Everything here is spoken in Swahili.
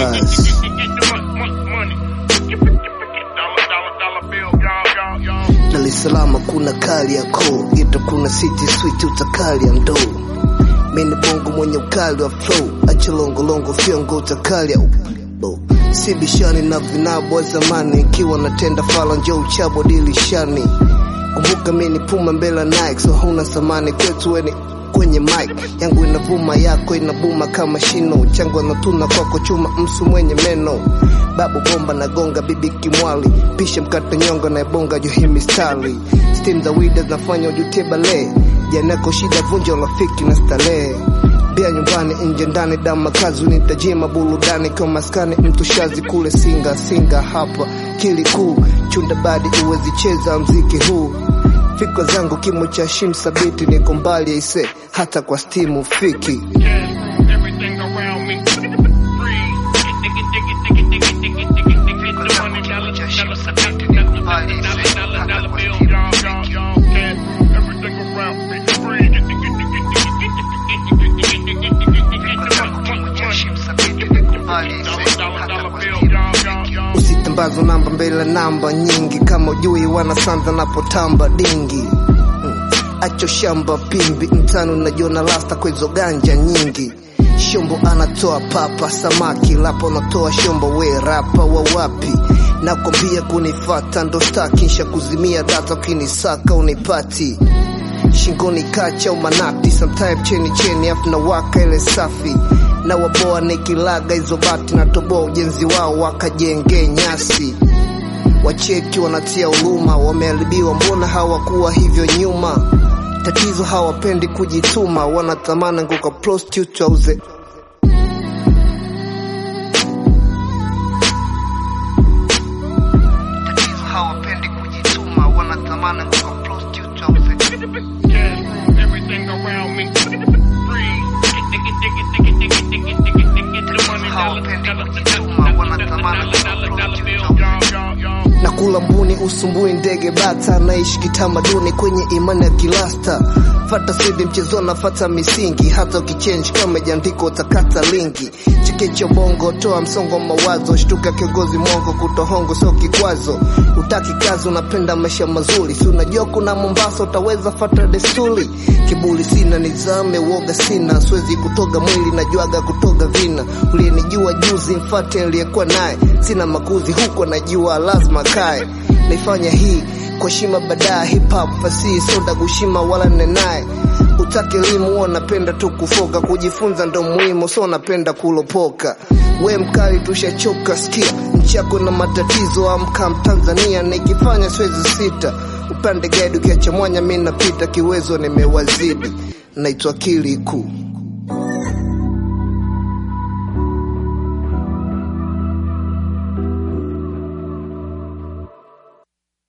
dollars. Dar es Salaam kuna kali ya koo, Geto kuna city sweet utakali ya ndoo. Mimi bongo mwenye ukali wa flow, acha longolongo fyongo utakali ya upo. Si bishani na vinabo wa zamani, ikiwa natenda fala njoo uchabo dilishani. Kumbuka mimi ni puma mbele ya Nike, so huna samani kwetu weni kwenye mic yangu inavuma, yako inabuma kama shino, changu anatuna kwako chuma, msu mwenye meno, babu bomba na gonga, bibi kimwali, pisha mkate nyonga na ebonga juhi mistari, stim za wida zinafanya ujutie bale, janako shida vunja urafiki na starehe bia nyumbani nje ndani dama kazi unitajima burudani kwa maskani mtu shazi kule singa singa hapa kili kuu chunda badi uwezi cheza mziki huu fikra zangu kimo cha shim sabiti niko mbali aise hata kwa stimu fiki Everything around me free. Everything around me free. usitambazo namba mbele namba nyingi kama ujui wanasanza napotamba dingi Mm. acho shamba pimbi mtano najiona lasta kwa hizo ganja nyingi shombo anatoa papa samaki lapo natoa shombo we rapa wa wapi nakwambia kunifata ndo staki nsha kuzimia data ukinisaka unipati shingoni kacha umanati sometime cheni cheni afu na waka ile safi na waboa nikilaga hizo bati na toboa ujenzi wao wakajenge nyasi wacheki wanatia huruma wameharibiwa mbona hawakuwa hivyo nyuma tatizo hawapendi kujituma wanatamana nguka prostitute auze tatizo hawapendi kujituma wanatamana nguka prostitute auze Everything around me free. na kula mbuni usumbui ndege bata naishi kitamaduni kwenye imani ya kilasta fata sidi mchezona fata misingi hata ukichange kama jandiko utakata lingi chekecho bongo toa msongo wa mawazo shtuka kiongozi mwongo kutohongo sio kikwazo utaki kazi unapenda maisha mazuri si unajua kuna mombasa utaweza fata desturi kiburi sina nizame woga sina siwezi kutoga mwili najuaga kutoga vina uliyenijua juzi mfate aliyekuwa naye sina makuzi huko najua lazima kae naifanya hii kwa shima badaa hip hop fasihi soda kushima wala nenaye utake elimu huwa napenda tu kufoka kujifunza ndo muhimu so napenda kulopoka we mkali tushachoka sikia nchi yako na matatizo amka mtanzania nikifanya siwezi sita upande gadi ukiacha mwanya mi napita kiwezo nimewazidi naitwa kili kuu